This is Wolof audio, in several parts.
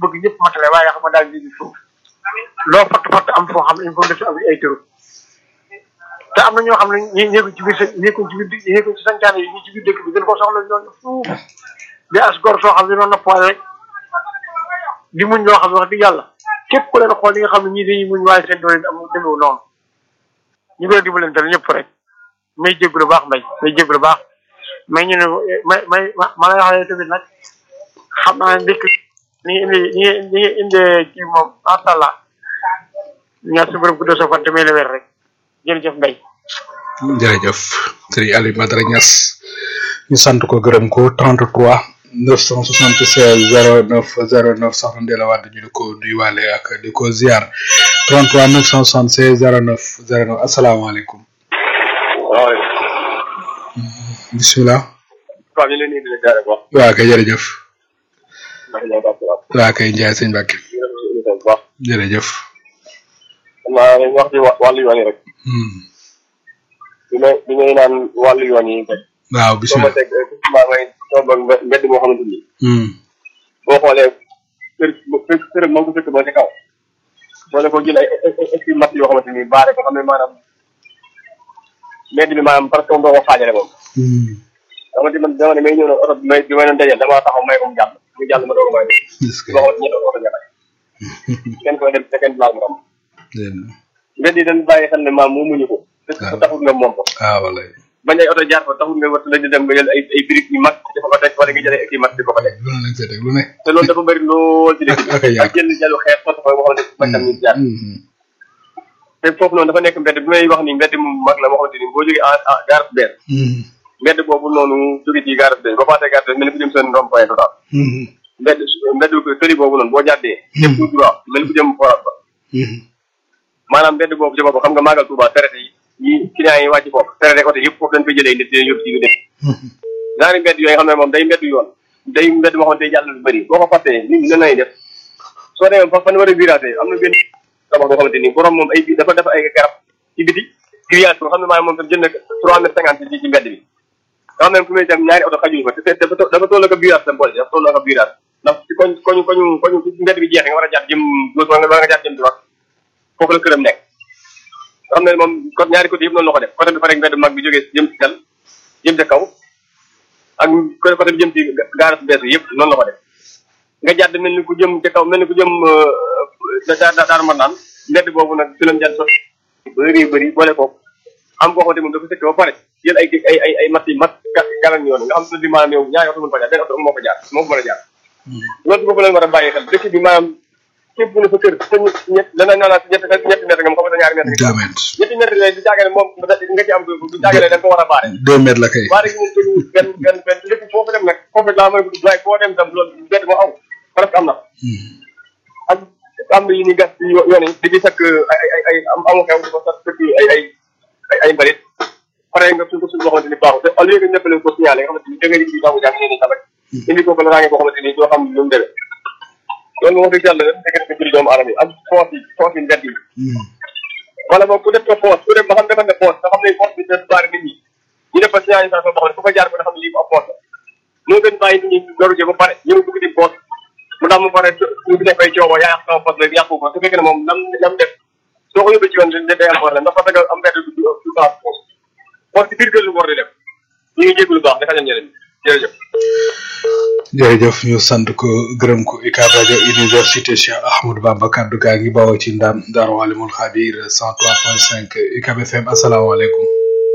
bëgg ñëpp matale waaye xam nga daal di suuf loo fatt fatt am foo xam ne il faut nga am ay tëru te am na ñoo xam ne ñi ñeekuñ ci biir sa ñeekuñ ci biir ñeekuñ ci sancaane yi ñi ci biir dëkk bi gën ko soxla ñooñu fuuf di as gor soo xam ne noonu nappaale rek di muñ loo xam ne wax dëgg yàlla képp ku leen xool li nga xam ne ñii dañuy muñ waaye seen doole am demewu noonu ñu ngi leen dimbalante ñëpp rek may jégalu baax mbay may jégalu baax may ñu ne may may ma lay wax tamit nag xam naa ne ndekk ni indi ni ni indee kii moom macha allah ñaar su borom guddoo sa fan te may la wér rek jërëjëf mbay jërëjëf sëriñ Aliou Badara Niass ñu sant ko gërëm ko 33 976 09 09 soxna Ndella Wade ñu di ko nuyuwaale ak di ko ziar 33 976 09 09 asalaamaaleykum. waaleykum. bisimilah. waaw ñu ngi leen di indi ziare bu baax. waa kay jërëjëf. ndax ñoo baax baax. waa kay Ndiaye sëñ Mbacke. bu baax. jërëjëf. xam naa dañuy wax ci wàllu yoon yi rek. bi may bi may naan wàllu yoon yi rek. waaw soo ma bisimilah. teg maa ngay toog ak mbe- mbedd moo xamante ni. boo xoolee kër kër kër moo ko fekk ba ci kaw. boole ko jël ay ay ay ay mat yoo xamante ni baare ko xam ne maanaam mbedd bi maanaam parce que doo ko xaajale moom. dama di man dama ne may ñëw na oto bi may bi may doon dajal damaa taxaw may ko mu jàll mu jàll ma doog a may est-ce que loo xamante ñett oto ñaare kenn koy dem te kenn laal morom dégg nga. mbedd yi dañ bàyyi xel ne maam moo muñu ko te waaw. taxul nga moom ko ah wala bañ ay oto jaar fa taxul nga war la di dem nga jël ay ay briques yu mag di ko ko teg wala nga jël ay kii mag di ko ko teg lu ne lañ fay teg lu ne. te loolu dafa bëri lool ci dëkk bi ak ay yàq. ak jënd jalu xeet sotti ko boo xamante ni tam ñu jaar Mhm. te foofu noonu dafa nekk mbedd bi may wax ni mbedd mu mag la moo xamante ni boo jógee en en gare bees Mhm. mbedd boobu noonu jóge ci gare bees ba passé gare bees mel ni ku jëm seen rond point total Mhm. mbedd mbedd tëli boobu noonu boo jàddee jëm tout droit mel ni ku jëm forat ba Mhm. maanaam mbedd boobu ci boppam xam nga maagal Touba traité yi yi clients yi wàcc foofu traité oto yëpp foofu dañ koy jëlee nit di leen yóbbu ci lu dëkk Mhm. ñaari mbedd yooyu xam ne moom day mbedd yoon day mbedd moo xamante ne jàll lu bëri boo ko fàttee nit ñi nan lay def soo demee fa fan war a virage am na benn tabax boo xamante ni borom moom ay dafa def ay garab ci biti grillage boo xam ne maanaam moom tam jënd trois mètres cinquante ci ci mbedd bi nga xam ne fu muy dem ñaari oto xajuñu fa te te dafa dafa toll ak virage tam boole dafa toll ak virage ndax ci koñ koñu koñu koñu ci mbedd bi jeexee nga war a jaar jëm gauche wala nga war nga jaar jëm droite foofu la këram nekk nga xam ne moom côté ñaari côté yëpp noonu la ko def côté bi fa rek mbedd mag bi jógee jëm ci dal jëm ca kaw ak côté côté bi jëm ci gaara su bees bi yëpp noonu la ko def nga jàdd mel ni ku jëm ca kaw mel ni ku jëm da da daaru mën naan mbedd boobu nag fi lañ jàdd so bëri bëri boole ko am koo xamante moom dafa sëkk ba pare jël ay ay ay ay mat yi mat galan yoon nga xam ne bi maanaam yow ñaari oto mën fa jaar benn oto moo ko jaar moo ko mën a jaar loolu boobu lañ war a bàyyi xel dëkk bi maanaam képp bu ne sa kër sa ñett dana naa naa ñett ñetti mètre nga mu xam ne ñaari mètre deux mètres. ñetti mètre yooyu du jaagale moom nga ci am du jaagale da nga ko war a baare deux mètres la kay. baare gi moom tëju benn benn benn lépp foofu dem nag foofu laa mën a waaye foo dem tam loolu bett moo aw presque am na Mhm. ak am na yu ñuy gas ci yo- yoon yi di ci sakk ay ay ay ay am amu xew di ko sax sëkk ay ay ay ay mbalit pare nga suñ ko suñ boo xamante ni baaxul te au lieu que ñëpp leen ko signalé nga xamante ni da nga di baaxu jàng ñeen tamit indi ko ko la raange boo xamante ni doo xam lu mu demee loolu moom wax dëgg yàlla dëgg ko jëri doomu aadama yi ak foos yi foos yi mbedd yi Mhm. wala boog ku def ko foos ku def ba xam defal ne foos nga xam ne foos bi def baari nit ñi ñu def fa signalisation boo xam ne fu fa jaar ko nga xam ne lii ab foos la moo gën bàyyi nit ñi doru ba pare ñëw dugg di foos mu tax mu pare ñu def ay coowo yaa yàq sama foos la yàqu ko su fekkee ne moom nam nam def soo ko yóbbee ci yoon da day am problème ndax parce que am mbedd du du baax foos foos ci biir kër lu war di def ñu ngi jéggu lu baax dafa leen ñeneen jërëjëf jërëjëf ñu sant ko gërëm ko UCAB rajo université Cheikh Ahmadou Bamba kaddu gaa ngi bawoo ci ndam Daaru Alimul Xabiir 103.5 UCAB FM asalaamaaleykum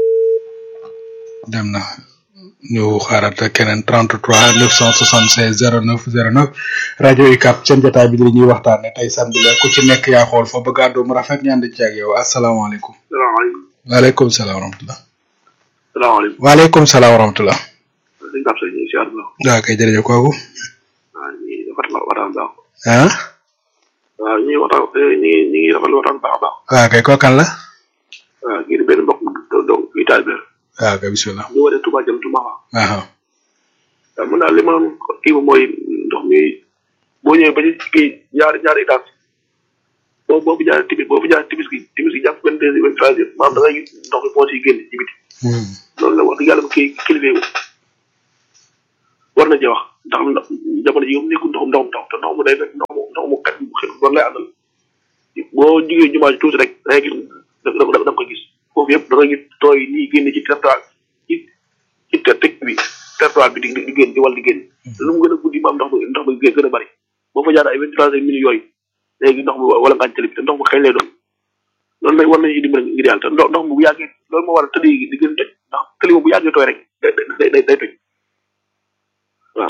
dem na ñu xaarat keneen 33 976 09 09 rajo UCAB seen jotaay bi di ñuy waxtaane tey samedi la ku ci nekk yaa xool fa bëgg àddu mu rafet ñu ànd ci ak yow asalaamaaleykum. salaamaaleykum waaleykum salaam wa rahmatulah. salaamaaleykum waaleykum salaam wa rahmatulah. dañ ko am sa ñuy siyaar la waaw kay jërëjëf kooku. waaw ñu ngi rafetlu waxtaan baax ah. waaw ñu ngi waxtaan ñu ngi ñu ngi rafetlu waxtaan baax a baax waaw kay kookan la. waaw kii di benn mbokk do do kii taal bi waaw kay bisimilah. ñu wane Touba jëm Touba waaw waaw. waaw mun naa li ma kii moom mooy ndox mi boo ñëwee ba ci kii ñaari ñaari étage boo boo fi jaaree timis boo fi jaaree timis gi timis gi jàpp vingt deux vingt trois heures maanaam da ngay gis ndox mi foos yi génn ci biti loolu la wax dëgg yàlla bu kii kilifa yi war na cee wax ndax ndax jamono ji moom nekkul ndoxum ndoxum taw te ndox mu day fekk ndox mu ndox mu kat mu xel doon lay àndal boo jugee jumaa ji tuuti rek da ngay gis da da da nga koy gis foofu yëpp da nga gis tooy nii génn ci territoire ci ci teg bi territoire bi di di génn di wal di génn lu mu gën a guddi ba am ndox mi ndox mi gën a bëri boo fa jaar ay vingt trois minutes yooyu léegi ndox mi wala ngaañ tali bi te ndox mu xëy lay doon loolu nag war nañu dimbali ngir yàlla te ndox ndox mi bu yàggee loolu moo waral tëli yi di gën a toj ndax tëli moom bu yàggee tooy rek day day day day toj waaw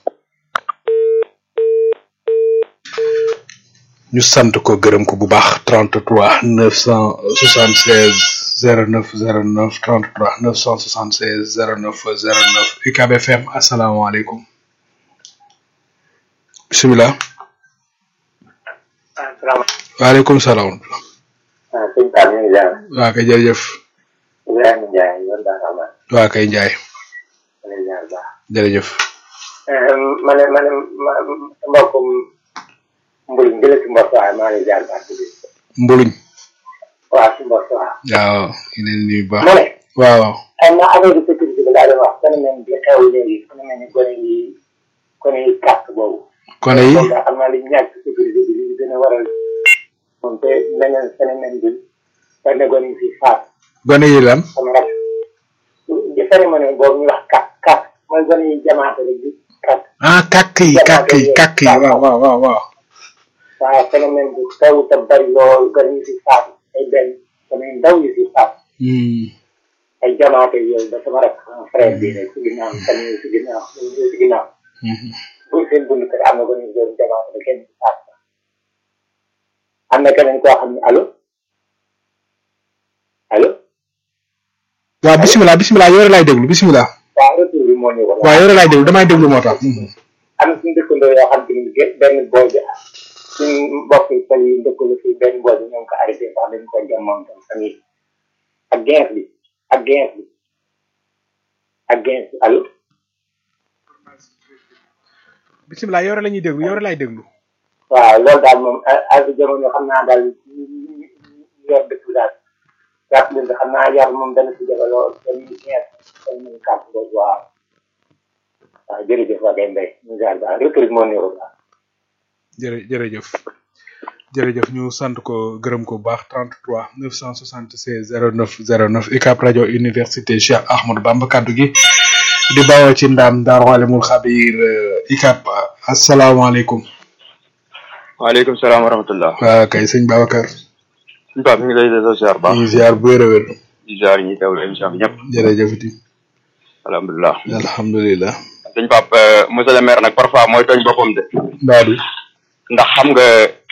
ñu sant ko gërëm ko bu baax 33 976 09 09 33 976 09 09 UCAB FM asalaamaaleykum bisimilah waaleykum salaam ah sëñ Pape ñu ngi jaar waa kay jërëjëf Ibrahima Ndiaye yoon daan am waa kay njaay ma lay jaar baax jërëjëf ma ne ma ne ma mbokkum mbuluñ jële si mbos waaye maa lay jaar baax bi mbuluñ waaw si mbos waaw waaw ñu leen nuyu bu baax mu ne waaw xam naa affaire de sécurité bi laa doon wax phénomène bi xew léegi phénomène yi gone yi gone yi kàtt boobu kone yi nga xam naa li ñàkk sécurité bi li gën a waral moom te beneen phénomène bi benn gone yi fi faat gone yi lan sama rak di phénomène boobu ñu wax kàtt kàtt mooy gone yi jamaate rek di kàtt ah kàkk yi kàkk yi kàkk yi waaw waaw waaw waaw waaw phénomène bu taw te bari lool gone yi fi faat ay benn gone yu ndaw yi fi faat Hmm. ay jamaate yooyu ba sama rak sama frère bi rek si ginnaaw tamit si ginnaaw si ginnaaw Mhm. bu seen bunt kër am na ko ñu doon jamaate ba kenn ci faat am na keneen koo xam ne allo allo waaw bisimilah bisimilah yore laay déglu bisimilah waaw retour bi moo ñu ko waaw yore laay déglu damay déglu moo tax Mhm. am na suñu dëkkandoo yoo xam te ni gé- benn boy bi suñu mbokk yi pël yi dëkkalu fii benn boy bi ñoo ngi ko arrêté sax dañ ko jam moom tam famille ak gens bi ak gens bi ak gens bi allo bisimilah yore la ñuy déglu yore laay déglu waaw loolu daal moom a- ak jamono xam naa daal ñu ñu- ñu yor dëkk bi daal jàpp leen xam naa yar moom dana si jafe lool dañuy gens dañ ñu kàpp boobu waaw waaw jërëjëf waa kay mbay ñu jaar baax retour bi moo ñu ko baax jërë jërëjëf jërëjëf ñu sant ko gërëm ko bu baax 33 976 09 09 UCAB rajo université Cheikh Ahmadou Bamba kaddu gi di bawoo ci ndaam Daaru Alimul Xabir euh, UCAB asalaamaaleykum waaleykum salaam wa rahmatullah waa kay sëñ Babacar suñu Pape mi ngi lay delloo ziar baax ñu ngi ziar bu wér a wér di ziar ñi teewlu émission bi ñëpp jërëjëf ti alhamdulilah alhamdulilah suñu Pape euh, monsieur le maire nag parfois mooy tooñ boppam de mbaadu ndax xam nga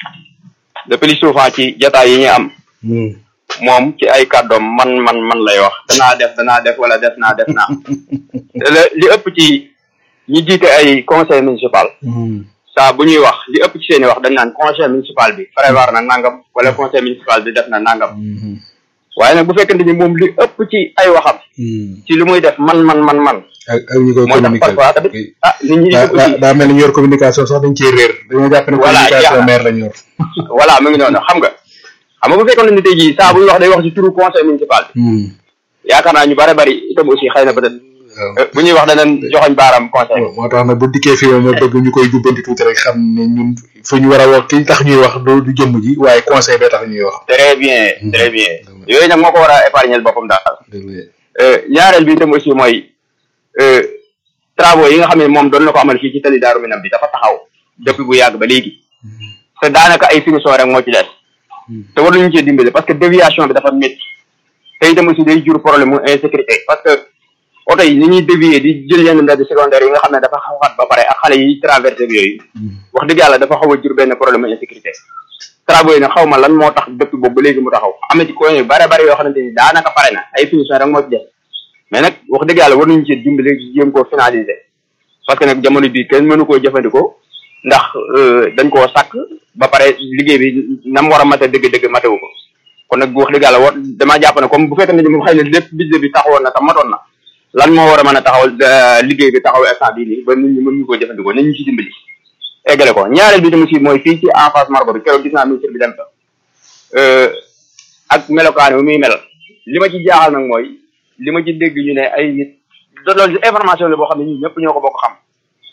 le plus souvent ci jataay yi ñu am hmm. moom ci ay kàddoom man man man lay wax danaa def danaa def wala def naa def naa te le- li ëpp ci ñi jiite ay conseil municipal Hmm. saa bu ñuy wax li ëpp ci seen i wax dañ naan conseil municipal bi prévoir na nangam wala conseil municipal bi def na nangam Hmm. waaye nag bu fekkente ni moom li ëpp ci ay waxam Hmm. ci li muy def man man man man ak ak ñi koy moo tax communiquer parfois tamit ah nit ñi daa dugg daa ci daa mel ni ñu yor communication sax dañ ciy réer dañoo jàpp ne Voilà, communication jeex na. maire lañ yor voilà mu ngi noonu xam nga xam nga bu fekkoon ne tey jii saa bu ñu wax day wax ci turu conseil municipal bi Hmm. yaakaar naa ñu bare bari itam aussi xëy na peut être waaw. bu ñuy wax danañ joxoñ baaraam conseil moo tax nag bu dikkee fi moom ma bëgg ñu koy jubbanti tuuti rek xam ne ñun fu ñu war a wax ki tax ñuy wax du du jëmm ji waaye conseil bee tax ñuy wax. très bien très bien yooyu nag moo ko war a épargner boppam daal Euh, ñaareel bi itam aussi mooy euh, travaux yi nga xam ne moom doon na ko amal fii ci tali Daaru Minam bi dafa taxaw depuis bu yàgg ba léegi te daanaka ay finition rek moo ci des te war nañu cee dimbale parce que déviation bi dafa métti te itam aussi day jur problème mu insécurité parce que oto yi ni ñuy dévier di jël yenn mbedd secondaire yi nga xam ne dafa xawaat ba pare ak xale yi traversé bi yooyu wax dëgg yàlla dafa xaw a jur benn problème mu insécurité travaux yi nag xaw ma lan moo tax depuis boobu ba léegi mu taxaw am na ci coin yu bare bare yoo xamante ni daanaka pare na ay finition rek moo ci des mais nag wax dëgg yàlla war nañu ci dimbale jéem koo finaliser parce que nag jamono bii kenn mënu koo jëfandikoo ndax euh, dañ koo sàkk ba pare liggéey bi na mu war a mate dëgg-dëgg matewu ko kon nag wax dëgg yàlla war damaa jàpp ne comme bu fekkee ne moom xëy na lépp budget bi taxawoon na te matoon na lan moo war a mën a taxawal euh, liggéey bi taxaw instant bii nii ba nit ñi mën ñu koo jëfandikoo nañ ñu ci dimbali eggale ko ñaareel bi tam aussi mooy fii ci en face margo bi keroog gis naa ministre bi dem fa euh, ak melokaan wi muy mel li ma ci jaaxal nag mooy li ma ci dégg ñu ne ay nit da loolu information la boo xam ne ñun ñëpp ñoo ko bokk xam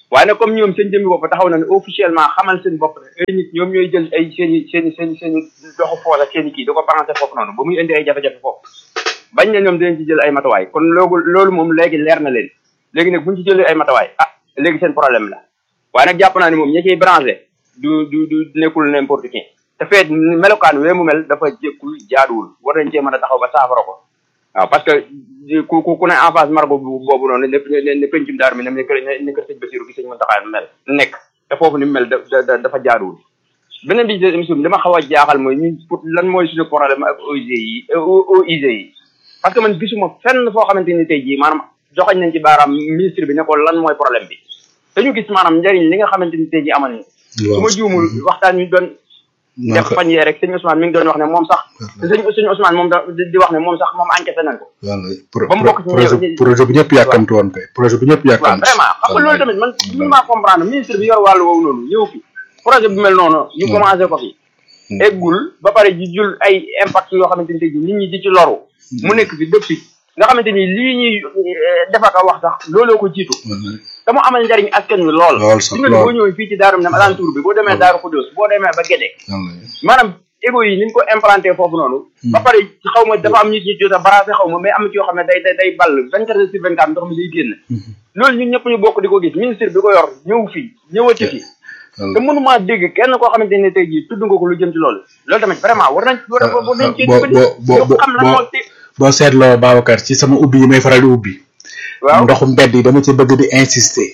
waaye nag comme ñoom seen jëmmi bopp taxaw na ne officiellement xamal seen bopp ne ay nit ñoom ñooy jël ay seen i seen i seen i seen i doxu foos ak seen i kii da ko branché foofu noonu ba muy indi ay jafe-jafe foofu bañ ne ñoom dinañ ci jël ay matawaay kon loolu loolu moom léegi leer na leen léegi nag buñ ci jëlee ay matawaay ah léegi seen problème la waaye nag jàpp naa ne moom ñi ciy branché du du du nekkul n'importe qui te feet melokaan wee mu mel dafa jékkul jaaduwul war nañ cee mën a taxaw ba saafara ko waaw parce que ku ku ku ne en face margo boobu noonu ne ne ne pencum daar mi ne ne ne kër sëñ Basiru gi sëñ Muntaxa mel nekk te foofu ni mu mel da dafa jaaduwul beneen bi ci émission bi dama xaw a jaaxal mooy ñun pour lan mooy suñu problème ak OIG yi OIG yi parce que man gisuma fenn foo xamante ni tey jii maanaam joxañ nañ ci baaraam ministre bi ne ko lan mooy problème bi dañu gis maanaam njëriñ li nga xamante ni tey jii amoon ni su ma juumul waxtaan ñu doon def fan yee rek sëñ Ousmane mi ngi doon wax ne moom sax sëñ sëñ Ousmane moom da di wax ne moom sax moom enquêté nañ ko ba mu bokk ci projet projet bu ñëpp yàkkamti woon kay projet bu ñëpp waaw yàkkamti vraiment xam nga loolu tamit man mënu maa comprendre ministre bi yor wàllu woowu noonu ñëw fi projet bu mel noonu ñu commencé ko fi eggul ba pare ji jul ay impact yoo xamante ni tey jii nit ñi di ci loru mu nekk fi depuis nga xamante ni lii ñuy defaka wax sax looloo ko jiitu te mu amal njariñ askan wi lool Lool sax, fi nga lool. boo ñëwee fii ci daarum nam alentour bi boo demee daaru Xudóos boo demee ba Gédé maanaam égo yi ni ñu ko implanté foofu noonu ba pare xaw ma dafa am nit ñi jot a barasé xaw ma mais am na ci yoo xam ne day day day ball vingt quatre heures sur vingt quatre ndox mi day génn loolu ñun ñëpp ñu bokk di ko gis ministre bi ko yor ñëw fii ñëwati fi te mënumaa dégg kenn koo xamante ne tey jii tudd nga ko lu jëm ci loolu loolu tamit vraiment war nañ war war nañ cee bo dimbali bo bo ñu xam lan moo te boo seetloo Babacar ci sama ubbi yi may faral di ubbi waaw ndoxu mbedd yi dama ci bëgg di insister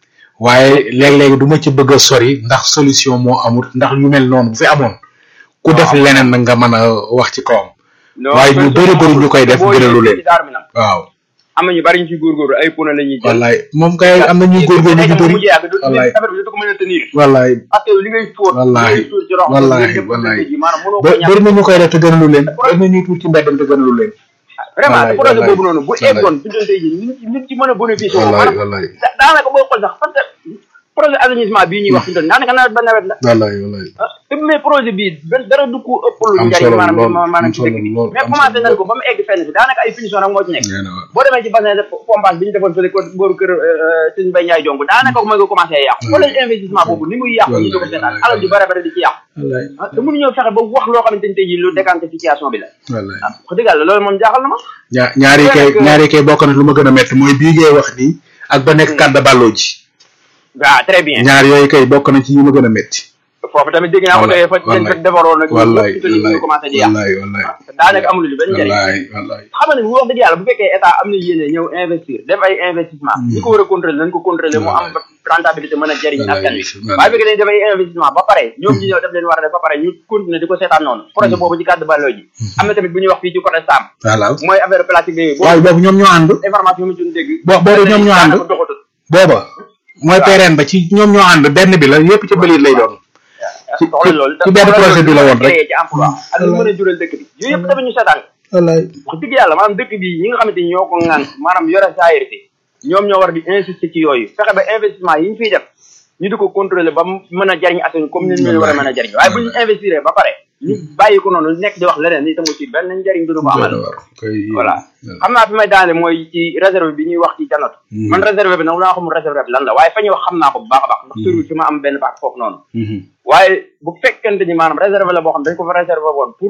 waaye léeg-léeg du ma ci bëgg a sori ndax solution moo amul ndax yu mel noonu bu fi amoon ku def leneen nag nga mën a wax ci kawam non waaye ñu bëri bëri ñu koy def boo gënalu ñëwee leen ci daaru mi nag waaw am na ñu bari ñu ci góorgóorlu ay pono la ñuy jël wallaay moom kay am na ñuy góorgóorlu ñu bëri mujj yàgg du wallaay affaire bi du ko mën a tenir wallaay parce que li ngay fóot Wallaahi, li ngay tuur ci rox wallaahi, li ngay wallaahi. def ji maanaam mënoo ko ba ñàkk bëri na ñu koy def te gënalu leen bëri na ñuy tuur ci mbeddam te gënalu leen vraiment Wallaahi, te projet wallaahi, boobu noonu bu wallaahi. eggoon bi doon tey ji nit ci nit ci mën a bénéficier woo wallaay maanaam wallaay da- daanaka boo xool sax parce que projet assainissement bii ñuy wax fi mu toll nii daanaka nawet ba nawet la wallaay wallaay ah te mais projet bii benn dara du ko ëpp lu Am njariñ solo maanaam lool, ci maanaam am ci solo dëkk bi lool, mais am commencé solo nañ lool. ko ba mu egg fenn fi daanaka ay finition rek moo ci nekk nee na waaw boo demee ci bassin de pompage bi ñu defoon fële ko booru kër sëñ Mbaye Ndiaye jong daanaka mooy nga commencé yàqu wala investissement boobu ni muy yàqu ñu di ko seetaan alal ju bare bare di ci yàqu wallaay ah te mënuñoo fexe ba wax loo xamante ni tey jii lu décanté situation bi la wallaay ah wax dëgg yàlla loolu moom jaaxal na ma ñaa ñaari kay Parce que- ñaari kay bokk na lu ma gën a métti mooy bii ngay wax nii ak ba nekk kàdda bàlloo ji waaw très bien ñaar yooyu kay bokk na ci yi ma gën a métti foofu tamit dégg naa ko Wallaay, tey fa dañ fa wallaay. defaroon nag wallaay ñu ñu commencé di yàq wallaay wallaay te daanaka amul lu benn njëriñ wallaay wallaay xam nga ne wax dëgg yàlla bu fekkee état am na yéene ñëw investir def ay investissement ñi ko war a contrôler nañ ko contrôler mu am rentabilité mën a jëriñ askan wi Wallaay. waaye bu fekkee dañ def ay investissement ba pare ñoom ñi ñëw def leen war a def ba pare ñu continuer di ko seetaan noonu projet boobu ci cadre balloo ji am na tamit bu ñuy wax fii ci côté Sam voilà mooy affaire plastique bi waaye boobu ñoom ñoo ànd information mu ci dégg bo- boobu ñoom ñoo ànd daanaka doxatul booba mooy PRN ba ci ñoom ñoo ànd benn bi la yépp ci bëliit lay doon ci soxla loolu ci benn projet bi la woon rek créé ci emploi ak lu mën a jural dëkk bi yooyu yëpp tamit ñu seetaan wallaay wax dëgg yàlla maanaam dëkk bi ñi nga xamante ni ñoo ko ŋànk maanaam yore saayirti ñoom ñoo war di insister ci yooyu fexe ba investissement yi ñu fiy def ñu di ko contrôler ba mu mën a jariñ askan wi comme ni ñu war a mën a jariñ waaye bu ñu investir ba pare ñu bàyyi ko noonu nekk di wax leneen ni tamu ci benn njariñ du ko amal voilà xam naa fi may daane mooy ci réserve bi ñuy wax ci janot man réserve bi nag naa xamul réserve bi lan la waaye fa ñuy wax xam naa ko bu baax a baax ndax soriwul fi ma am benn baax foofu noonu waaye bu fekkente ni maanaam réserve la boo xam dañ ko fa réserve woon pour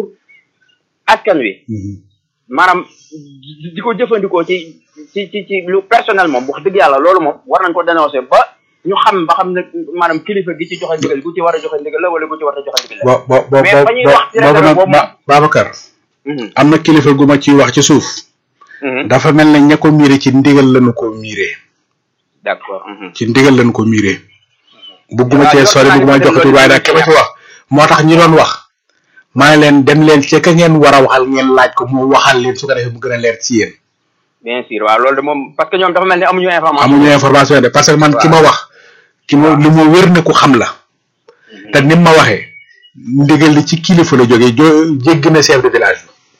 askan wi maanaam di di ko jëfandikoo ci ci ci ci lu personnel moom wax dëgg yàlla loolu moom war nañ ko dénoncer ba ñu xam ba xam ne maanaam kilifa gi ci joxe ndigal gu ci war a joxe ndigal la wala gu ci war a joxe ndigal la. bo bo bo Mais fa ñuy wax ci boobu réserve nag boobu Ba- Babacar Mhm, am na kilifa gu ma ciy wax ci suuf mhm. dafa mel ne ña ko miire ci ndigal lañu ko miire d'accord. mhm. ci ndigal lañu ko miire bugguma waaw cee yor sori naa bugguma ne jox tur loolu waaye nag ki ma ci wax moo tax ñi doon wax maa ngi leen dem leen ci ka ngeen war a waxal ngeen laaj ko mu waxal leen su ko defee mu gën a leer ci yéen bien sûr waaw loolu de moom parce que ñoom dafa mel ni amuñu information. amuñu information de parce que man ki ma wax ki ma li ma wér ne ku xam la te ni ma waxee ndigal li ci kilifa la jógee jo jégg na chef de village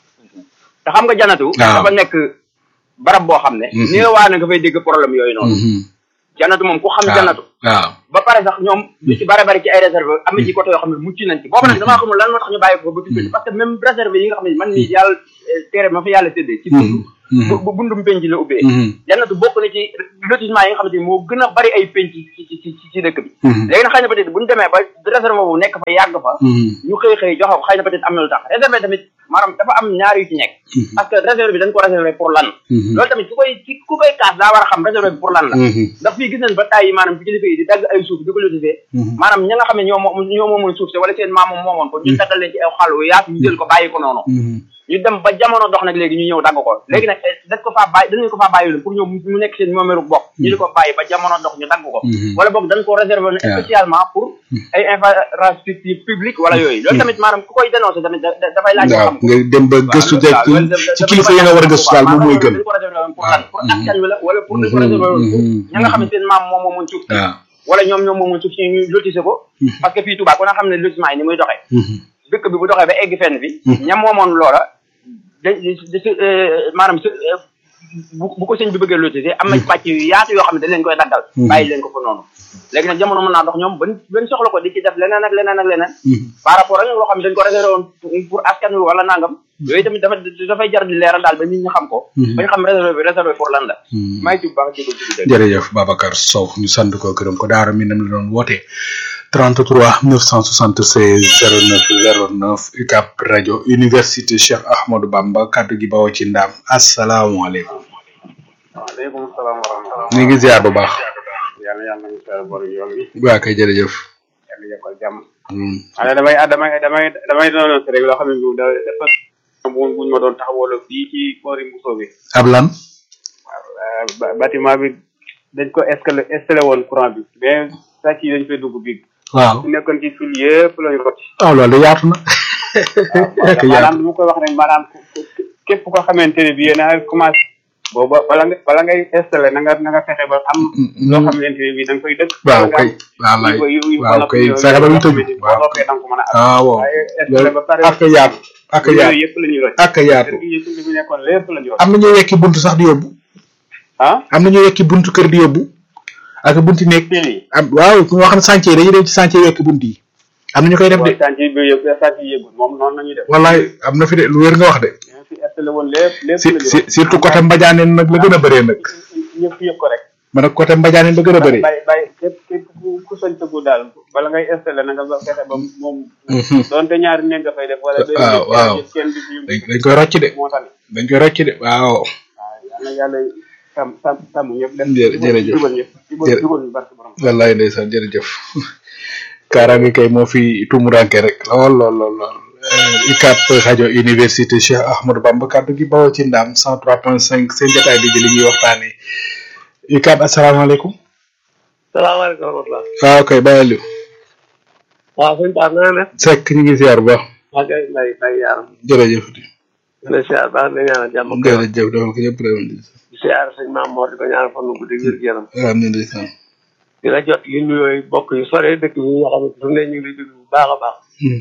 te xam nga janatu. waaw. dafa nekk barab boo xam ne. Mhm. ni nga waa ne nga fay dégg problème yooyu bi noonu. janatu moom ku xam waaw janatu. waaw ba pare sax ñoom lu ci bare bari ci ay réserve am na ci côté yoo xam ne mucc nañ ci boobu nag damaa xamul lan moo tax ñu bàyyi ko ba fi parce que même réserve yi nga xam ne man mii yàlla eh, tere ma fa yàlla séddee ci dund Mhm. bu bu bundum penc la ubbee Mhm. jannatu bokk na ci lotissement yi nga xamante ni moo gën a bari ay penc ci ci ci ci ci dëkk bi Mhm. léegi nag xëy na peut-être bu ñu demee ba réserve boobu nekk fa yàgg fa Mhm. ñu xëy xëy joxe ko xëy na peut-être am na lu tax réserve tamit maanaam dafa am ñaar yu ci nekk Mhm. parce que réserve bi dañ ko réservé pour lan Mhm. loolu tamit ku koy ci ku koy kaas daa war a xam réserve bi pour lan la Mhm. ndax fii gis nañ ba tàyyi maanaam ci kilifa yi di dagg ay suuf di ko lotisé Mhm. maanaam ña nga xam ne ñoo moom ñoo moomoon suuf si wala seen maam moom moomoon ko ñu daggal leen ci ay xalu yaatu ñu jël ko bàyyi ko noonu Mhm. ñu dem ba jamono dox nag léegi ñu ñëw dagg ko léegi nag eh, dañ ko faa bàyyi dañu ko faa bàyyi woon pour ñoom mu nekk seen moomeeru bopp ñu di ko bàyyi ba jamono dox ñu dagg ko Mhm. wala boog dañ ko réservé woon Yeah. spécialement pour ay infrastructure publique wala yooyu loolu tamit maanaam ku koy dénoncé tamit da- da- dafay laaj waaw xam ko nga dem ba gëstu waaw ci loolu da- da- ci dafa kilifa yi nga war a gëstu daal moom mooy gën dañ ko réservé woon pour lan pour Mhm. askan wi la wala pour dañ ko Mhm. réservé woon pour Mhm. ña nga xam ne seen maam moom moomoon suuf si waaw wala ñoom ñoom moomoon suuf si ñu lotissé ko parce que fii Touba ku na xam ne lotissement yi ni muy doxee Mhm. dëkk bi bu doxee ba egg fenn bi ñam moomoon loola dañ di di maanaam su bu bu ko sëñ bi bëggee lotissé am na pàcc yu yaatu yoo xam ne dañ leen koy daggal bàyyi leen ko fa noonu léegi nag jamono mën naa dox ñoom ban ban soxla ko di ci def leneen ak leneen ak leneen Mhm. par rapport ak loo xam ne dañ ko réservé woon pour askan wi wala nangam yooyu tamit dafa dafay jar di leeral daal ba nit ñi xam ko ba ñu xam réservé bi réservé pour lan la Mhm. maa ngi ci bu baax jégal ci dégg jërëjëf Babacar Sow ñu sant ko gërëm ko daara mi nam la doon woote 33 976 09 09 UCAP rajo université Cheikh Ahmadou Bamba kaddu gi bawoo ci ndaam asalaamaaleykum waaleykum salaam wa rahmatulah. ñu ngi ziar bu baax yàlla yàlla nañu seetlu borom yoon bi waa kay jërëjëf yàlla yokkal jàmm. Mhm. waaye damay ah damay damay damay doon rek loo xam ne bii dafa bu buñ ma doon taxawaloo fii ci boori Mousso bi. ab lan waaw ba- bâtiment bi dañ ko escalé installé woon courant bi mais sàcc yi dañ fay dugg bi waaw su nekkoon ci fil yëpp lañu rocc. ah loolu de yaatu na ak maanaam yaatu lu ma koy wax rek maanaam ku- ku- képp koo xamante ne bii yéen a commencé. booba bala nga bala ngay installé na nga na nga fexe ba am. loo xamante ne bii da nga koy dëkk. waaw nga kay am wallaay yu- yu- yu- waaw yu- kay yu- fexe ba yoo ñu tëju xamante ni boo waaw noppee da nga ko mën a am. ah waaw waaye installé ba pare. ak yaatu ak yooyu yaatu yëpp la ñuy rocc. ak yaatu kër gi yëpp li fi nekkoon lépp la ñuy rocc. am na ñuy wekki buntu sax di yóbbu ah am na ñuy wekki buntu kër di yóbbu ak bunti néeg fil yi. am waaw ñoo xam ne chantier yi dañuy dem ci chantier wekki bunt yi am na ñu koy def de waaw chantier bi yëpp chantier yëgul moom noonu la ñuy def. wallaay am na fi de lu wér nga wax de ñoo fi installé woon lépp lépp si la ñuy si rocc. surtout côté Mbadiane nag la gën a bëree nag ñëpp yëpp ko rek. man nag côté Mbadiane la gën a bëree bàyyi bàyyi képp képp ku ku sañ tëggu daal bala ngay installé na nga ba fexe ba moom. Mhm. donte ñaari néeg nga fay def wala. benn waaw, néeg waaw. kenn du fi dañ dañ koy rocc de moo tax dañ koy rocc de waaw waaw yal na yàlla sàmm sàmm sàmm ñëpp def. Jërë- jërëjëf. jubal ñëpp jubal Jërë- jubal ñu barke borom. wallaay ndeysaan jërëjëf kaaraange kay moo fi tumuranke rek lool lool lool lool Eh, UCAP rajo université Cheikh Ahmadou Bamba kaddu gi bawoo ci ndaam 103.5 seen jotaay bi di li ñuy waxtaanee UCAP asalaamaaleykum salaamaaleykum wa rahmatulah. waaw kay bàyyi waaw sëñ Ba naa ne. Seck ñu ngi ziar bu baax waa kay mbay mbay yaaram. jërëjëf di la siyaar baax di la ñaanal jàmm ak jërëjëf defal ko ñëpp réew mi di siyaar sëñ Maam Mor di ko ñaanal fan wu guddi wér gu yaram. am na ndeysaan di la jot li nuyooy bokk yu sore dëkk yi nga xam ne su ne ñu ngi lay déglu bu baax a baax.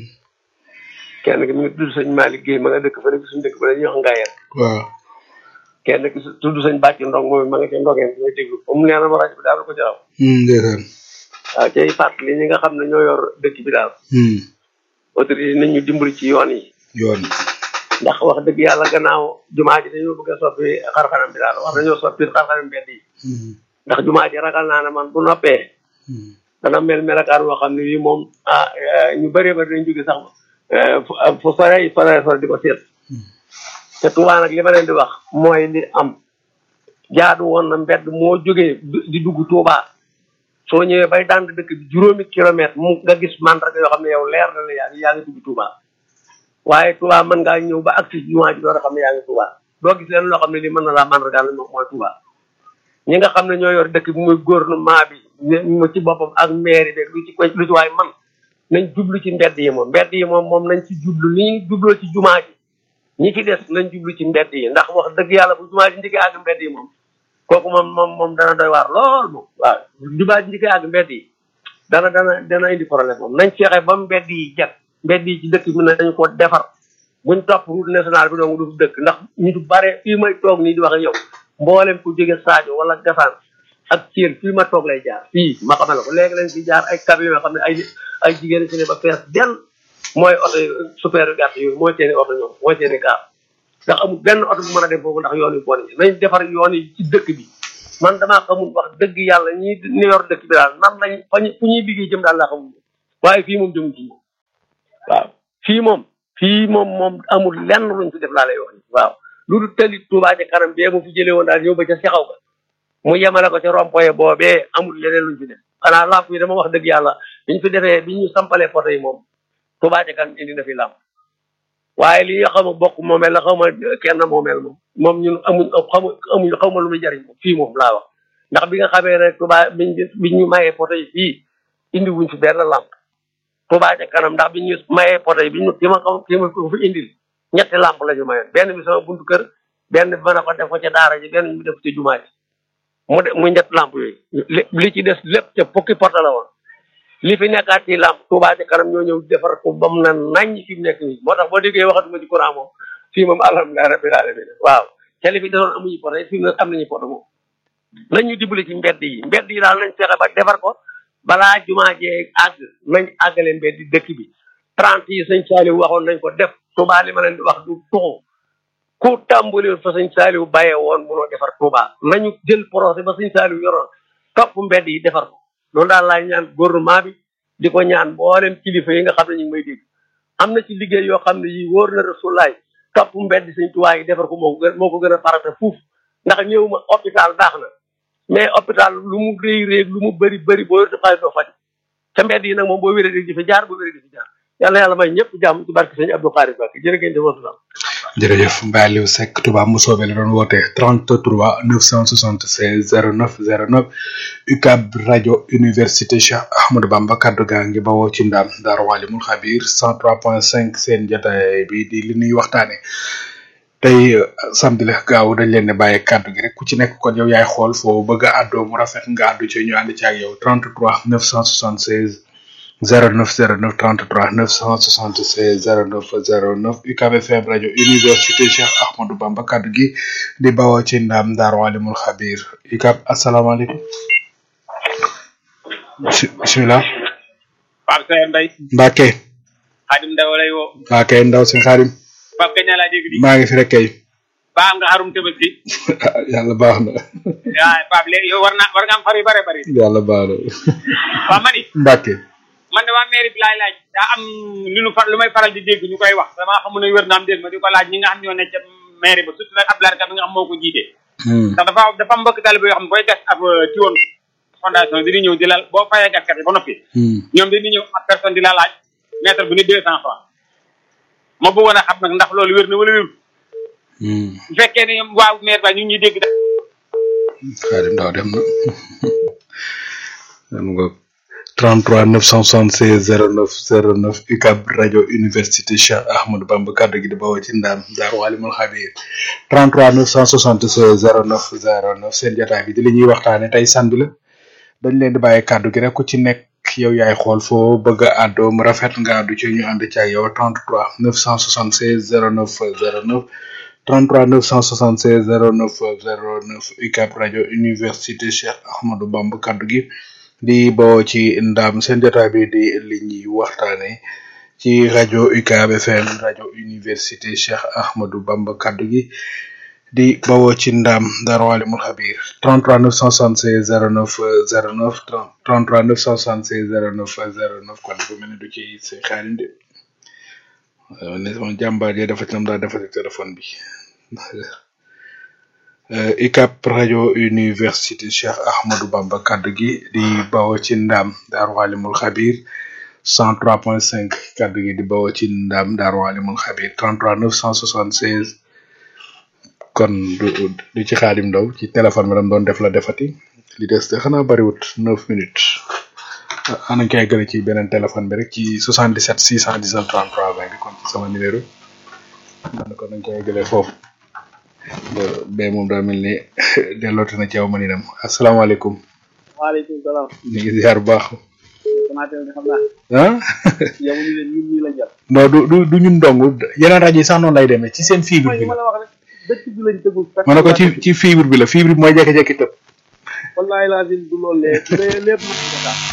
kenn ki mi ngi tudd sëñ Malick Guèye ma nga dëkk fa nekk suñu dëkk ba la ñuy wax Ngayen. waaw kenn ki su- tudd sëñ Bàcc Ndong moom ma nga ca Ndogeen di may déglu comme nee na ma rajo bi daal ko ci raw. ndeysaan waaw cay fàttali ñi nga xam ne ñoo yor dëkk bi daal. autorité yi nañ ñu dimbali ci yoon yi. yoon ndax wax dëgg yàlla gannaaw jumaa ji dañoo bëgg a soppi xarxanam bi daal wax dañoo soppi xarxanam mbedd yi ndax jumaa ji ragal naa ne man bu noppee dana mel melakaan woo xam ne bii moom ah eh, ñu bëree bëri dañ jóge sax eh, fu fu sore sore sore di ko seet te Tuubaa nag li ma leen di wax mooy li am jaadu woon na mbedd moo jógee du- di dugg Tuubaa soo ñëwee bay dànd dëkk bi juróomi kilomètre mu nga gis mandarga yoo xam ne yow leer na la yaa ngi yaa ngi dugg Tuubaa waaye Touba mën ngaa ñëw ba agsi ci jumaa ji door a xam ne yaa ngi Touba doo gis leen loo xam ne lii mën na laa mandargaal moom mooy Touba ñi nga xam ne ñoo yor dëkk bi muy gouvernement bi mu ci boppam ak maire bi lu ci ko lu ci waay man nañ jublu ci mbedd yi moom mbedd yi moom moom nañ ci jublu li ñu jubloo ci jumaa ji ñi ci des nañ jublu ci mbedd yi ndax wax dëgg yàlla bu jumaa ji njëkkee àgg mbedd yi moom kooku moom moom moom dana doy waar lool moom waaw jumaa ji njëkkee àgg mbedd yi dana dana dana indi problème moom nañ fexe ba mbedd yi jag mbedd yi ci dëkk bi nañu ko defar buñ topp route nationale bi dong du dëkk ndax ñu du bare fii may toog nii di wax ak yow mboolem ku jóge Sadio wala Gassane ak Thiel fii ma toog lay jaar fii ma xamal la ko léegi lañ fi jaar ay camion yoo xam ne ay ay jigéen ci ne ba fees del mooy oto yu super yu gàtt yooyu mooy seeni oto ñoom mooy seeni gaar ndax amul benn oto bu mën a dem foofu ndax yoon wi bon yi nañ defar yoon yi ci dëkk bi man damaa xamul wax dëgg yàlla ñi ni yor dëkk bi daal nan lañ fa ñu fu ñuy liggéey jëm daal laa xamul waaye fii moom jëmu ci waaw fii moom fii moom moom amul lenn luñ fi def laa lay wax ni waaw lu dul tëli Touba ci kanam bee mu fi jëlee woon daal ñëw ba ca sexaw ga mu yemale ko ca rompoye boobee amul leneen luñ fi def xanaa lamp yi dama wax dëgg yàlla biñ fi defee bi ñu sampalee poto yi moom Touba ci kanam indi na fi lamp waaye li nga xam ne bokk moomeel la xaw ma kenn moomeel moom moom ñun amuñ xamu amuñ xaw ma lu muy jariñ moom fii moom laa wax ndax bi nga xamee rek Touba biñ biñ ñu mayee poto yi fii indi wuñ fi benn lamp Touba ca kanam ndax bi ñu mayee poto yi bi ñu ki ma ko ki ma ko fi indil ñetti lamp la ñu mayoon benn bi sama buntu kër benn bi mën a ko def ko ca daara ji benn bi def ko ca jumaa ji mu de mu ñett lamp yooyu li ci des lépp ca fukki poto la woon li fi nekkaat ci lamp Touba ca kanam ñoo ñëw defar ko ba mu na naññ fi mu nekk nii moo tax boo déggee waxatuma ci courant moom fii moom alhamdulilah rabbil alamin waaw ca li fi desoon amuñu poto yi fii mu am nañu poto moom nañ ñu dimbali ci mbedd yi mbedd yi daal nañ fexe ba defar ko balaa jumaa jee àgg nañ àggale mbedd di dëkk bi trente yi sëñ Saliou waxoon nañ ko def Touba li ma leen di wax du tuxu ku tàmbaliwul fa sëñ Saliou bàyyee woon munoo defar Touba nañu jël projet ba sëñ Saliou yoroon topp mbedd yi defar ko loolu daal laay ñaan gouvernement bi di ko ñaan mboolem kilifa yi nga xam ne ñu ngi may dégg am na ci liggéey yoo xam ne yi wóor na rasulaay topp mbedd sëñ Touba yi defar ko moo ko gën moo ko gën a farata fuuf ndax ñëw ma hôpital baax na mais hôpital lu mu rëy rëy lu mu bëri bëri boo yorte xaalis doo faj ca mbedd yi nag moom boo wéree di fi jaar boo wéree di fi jaar yàlla yàlla may ñëpp jàmm ci barke sëñ Abdou Khari Bakk jërë ngeen jëf wasalaam jërëjëf Mbaye Aliou Seck Touba Mousobé la doon woote 33 976 09 09 UCAB rajo université Cheikh Ahmadou Bamba kaddu gaa ngi bawoo ci ndam Daaru Walimul Xabir 103.5 seen jotaay bi di li ñuy waxtaane tey samedi la gaaw dañ leen ne bàyyi kaddu gi rek ku ci nekk kon yow yaay xool foo bëgg a àddoo mu rafet nga àddu ci ñu ànd ci ak yow 33 976 0909 33 976 09 09 UCAB FM rajo université Cheikh Ahmadou Bamba kaddu gi di bawoo ci ndam Daaru Alimul Xabir UCAB asalaamaaleykum bisimilah Pape Seye Mbaye Mbacke Xadim Ndaw lay woo Mbacke ndaw si xaarim Pape kañ laa dégg di maa ngi fi rek kay ba am nga xarum tabaski yàlla baax na waaw Pape léegi yow war naa war nga am far yu bare bare yàlla baax na waaw ma ni Mbacke man de waa mairie bi laay laaj daa am lu nu far lu may faral di dégg ñu koy wax damaa xamu ne wér naam dégg ma di ko laaj ñi nga xam ñoo ne ca mairie ba surtout nag Abdoulaye Ka bi nga xam moo ko jiite ndax dafa dafa am mbokk talibé yoo xam ne booy gas ab tiwoon fondation di ñëw di la boo fayee gaskat yi ba noppi ñoom dañuy ñëw ab personne di la laaj mètre bu ne deux cent francs ma bëggoon a xam nag ndax loolu wér na wala wérul bu fekkee ne ñoom waaw maire ba ñu ngi ñuy dégg da xaarim ndaw dem na dem nga 33 976 09 09 UCAB rajo université Cheikh Ahmadou Bamba kaddu gi di bawoo ci ndaam Daaru Alimul Xabir 33 976 09 09 seen jotaay bi di li ñuy waxtaane tey samedi la dañ leen di bàyyi kaddu gi rek ku ci nekk yow yaay xool foo bëgg a àddoo mu rafet nga àddu ci ñu ànd ci ak yow 33 976 09 09 33 976 09 09 UCAB rajo université Cheikh Ahmadou Bamba kaddu gi di bawoo ci ndam seen jotaay bi di li ñuy waxtaane ci rajo UCAB FM rajo université Cheikh Ahmadou Bamba kaddu gi di bawoo ci ndam Daaru Alimul Xabir 33 976 09 09 33 976 09 09 kon bu mel ni du ci seen xaalim de ne sama jàmbaar yi dafa ci nam daa defati téléphone bi UCAB rajo université Cheikh Ahmadou Bamba kaddu gi di bawoo ci ndam Daaru Alimul Xabir 103.5 kaddu gi di bawoo ci ndam Daaru Alimul Xabir 33 976 kon du du ci xaadim ndaw ci téléphone bi dam doon def la defati li des de xanaa bariwut neuf minutes ana kay gële ci beneen téléphone bi rek ci 77 619 33 20 bi kon ci sama numéro man ko nañ koy gëlee foofu ba moom daa mel ni delloote na ci yow ma ni dem asalaamaaleykum waaleykum salaam. ñu ngi ziar bu baax Sonatel de xam naa. ah yow ñu leen ñun ñii la jël. non du du du ñun dong yeneen rajo yi sax noonu lay demee ci seen fibre mooy bi li ma la la wax rek dëkk bi lañ tëggul. ma ne ko ci ci fibre bi la fibre bi mooy jékki-jékki tëb wallaahi laasim du loolu lépp lépp lépp mën ko tax.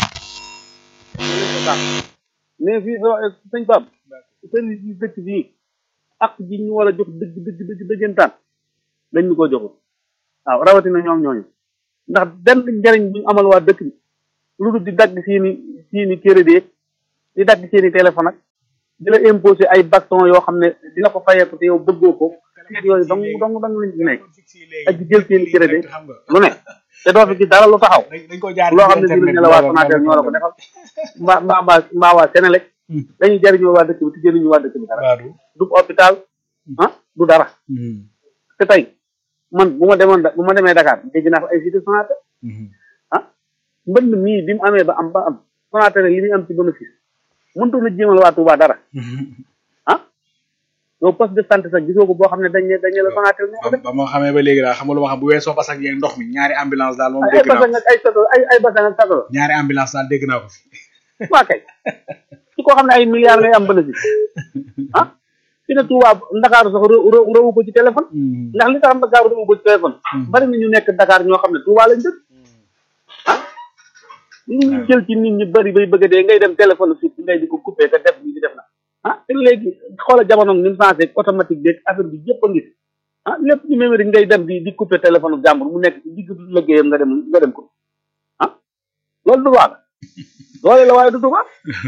lépp ko tax mais fii soo sëñ Pape seen dëkk bii ak ji ñu war a jox dëgg dëgg dëgg dëggantaan dañ ñu ko joxul waaw rawatina ñoom ñooñu ndax benn njariñ bu ñu amal waa dëkk bi lu dul di dagg seeni seeni crédit di dagg seeni téléphone ak di la imposer ay baston yoo xam ne dina ko fayeeku te yow bëggoo ko xeet yooyu dong dong dong lañ ci nekk ak di jël seeni crédit lu ne te doo fi gis dara lu taxaw dañ ko jaar loo xam ne dina ne la waa Sonatel ñoo la ko defal mbaa mbaa mbaa mbaa waa Sénélec dañuy jariñoo waa dëkk bi te jëriñu waa dëkk bi dara du hôpital ah du dara te tey man bu ma demoon bu ma demee Dakar dégg naa fa ay cité Sonatel ah mbënd mii bi mu amee ba am ba am Sonatel li muy am ci bénéfice mëntu na jéemal waa Touba dara ah yow poste de santé sax gisoo ko boo xam ne dañ ne dañ ne la Sonatel ñoo ko def ba ma xamee ba léegi daal xam nga lu ma xam bu weesoo basak yeeg ndox mi ñaari ambulance daal moom ay dégg naa basan ak ay sato ay ay basan ak sato ñaari ambulance daal dégg naa ko fi waa kay ci koo xam ne ay milliards ngay am bénéfice ah fi ne Touba Ndakaaru sax rë- rëwu ko ci téléphone ndax li tax Ndakaaru rëwu ko ci téléphone bari na ñu nekk Dakar ñoo xam ne Touba lañ dëkk ah li ñu jël ci nit ñi bari bay bëgg a dee ngay dem téléphone fi ngay di ko coupé te def bi di def na ah te léegi xoola jamono ni mu changé automatique beeg affaire bi yëpp a ngi fi ah lépp ci mémoire ngay dem di di coupé téléphone jàmbur mu nekk ci digg liggéeyam nga dem nga dem ko ah loolu du baax doole la waaye du tubaab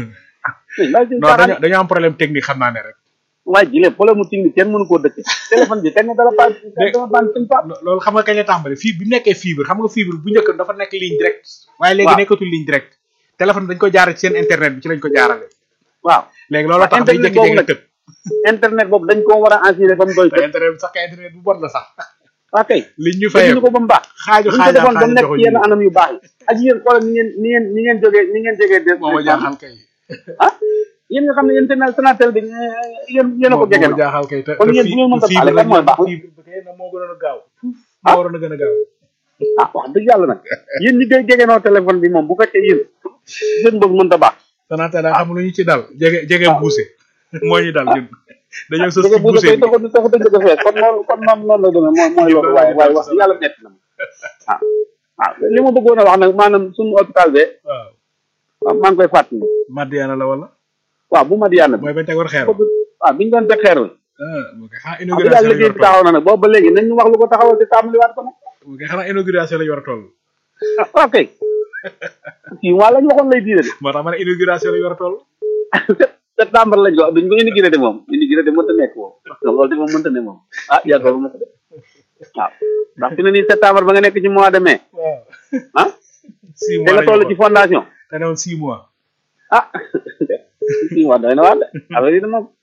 non dañoo dañoo am problème technique xam naa ne rek waaye ji leen problème mu technique kenn mënu koo dëkk téléphone bi kenn dara pas dara ban suñ pa loolu xam nga kañ la tàmbali fii bi mu nekkee fibre xam nga fibre bu njëkk dafa nekk ligne direct waaye léegi waaw. nekkatul ligne direct téléphone dañ ko jaarale ci seen internet bi ci lañ ko jaarale waaw léegi looloo tax day internet boobu jékki-jékki nag tëb internet boobu dañ koo war a assuré ba mu doy te internet bi sax kay internet bu bon la sax waa kay liñ ñu defuñu fayee ko ba mu baax xaaju buñ ko xaaju defoon ba mu nekk joxuñu ci yenn anam yu baax yi ak yéen xoolal ni ngeen ni ngeen ni ngeen jógee ni ngeen jógee des moo ma jaaxal kay ah yéen nga xam ne yéen Sénégal Sonatel bi yéen yéen a ko jege moo na jaaxal kay te kon yéen bu ngeen mënta faale kan mooy baax fibre bi kay na moo gënoon a gaaw moo waroon a gën a gaaw ah wax dëgg yàlla nag yéen ñi koy jege noo téléphone bi moom bu fekkee yéen seen bëgg mënta baax Sonatel daa xam lu ñu ci dal jege jege buuse moo ñu dal ñun dañoo sës dëgg ci bu buuse koy bi taxu taxu dëgg ko fees kon noonu kon noonu noonu la demee mooy mooy loolu waaye waaye wax dëgg yàlla metti na ma ah ah li ma bëggoon a wax nag maanaam suñu hôpital be waaw waaw maa ngi koy fàttali Madiana la wala waaw bu Madiana bi mooy bañ tegoon xeer waaw bi ñu doon teg xeer la ah mu kay xanaa wax dëgg yàlla inauguration la liggéey ñu bi war a taxaw na nag boobu ba léegi nañ ñu wax lu ko taxawal te tàmbaliwaat ko nag toll mu kay xanaa inauguration la ñu war a toll ah waaw kay six mois lañ waxoon lay diire de moo tax ma ne inauguration la ñu war a toll septembre lañ ko duñ ko inauguré de moom inauguré de mënta nekk moom loolu de moom mënta ne moom ah yàggal ma ko de waaw ndax fi ne nii septembre ba nga nekk ci mois de mai waaw ah six te mois nga la ñu toll ci waxoon. fondation te ne woon six mois ah six mois doy na waar de affaire yi de moom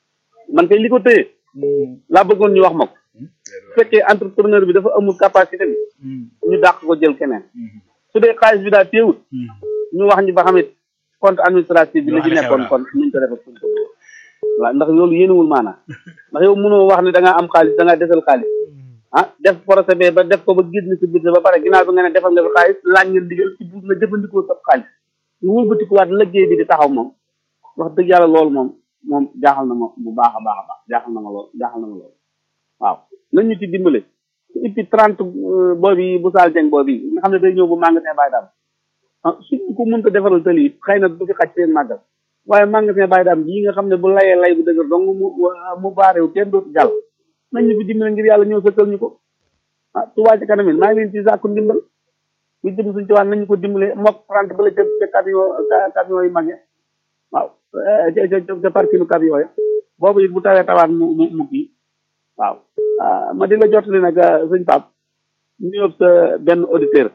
man kay li ko téye laa bëggoon ñu wax ma ko bu fekkee entrepreneur bi dafa amul capacité bi ñu dàq ko jël keneen su dee xaalis bi daal téewut ñu wax ñu ba xamit compte administratif bi la ci Ñu wax li xew nekkoon daal. kon nuñ ko defee fuñ ko dugal waaw ndax loolu yéenewul maanaam ndax yow mënoo wax ne da ngaa am xaalis da ngaa desal xaalis ah def procès ba def ko ba gis ni si budget ba pare ginnaaw bi nga ne defal nga fi xaalis laaj nga digal ci buur nga jëfandikoo sa xaalis ñu wëlbatikuwaat liggéey bi di taxaw moom wax dëgg yàlla loolu moom moom jaaxal na ma bu baax a baax a baax jaaxal na ma lool jaaxal na ma lool waaw nañ ñu ci dimbale et puis trente boobi bu saal jeng boobi nga xam ne day ñëw bu magasin bàyyi daam ah suñ ko mënta defaral tali it xëy na du fi xaj seen màggal waaye magasin bàyyi daam bii nga xam ne bu layee lay bu dëgër dong mu mu baareew kenn dootu jàll nañ ñu fi dimbale ngir yàlla ñëw sëkkal ñu ko ah Touba ci kanam it maa ngi leen ci sàkku ndimbal ñu jëm suñ ci waan nañu ko dimbale mook trente ba la ca ca camion ca- camion yi mag ya waaw eh, ca ca ca parkinu camion ya boobu it bu tawee tawaat mu mu mu kii waaw ah, ma di la jottali nag ah, sëñ Pape nuyoo sa benn auditeur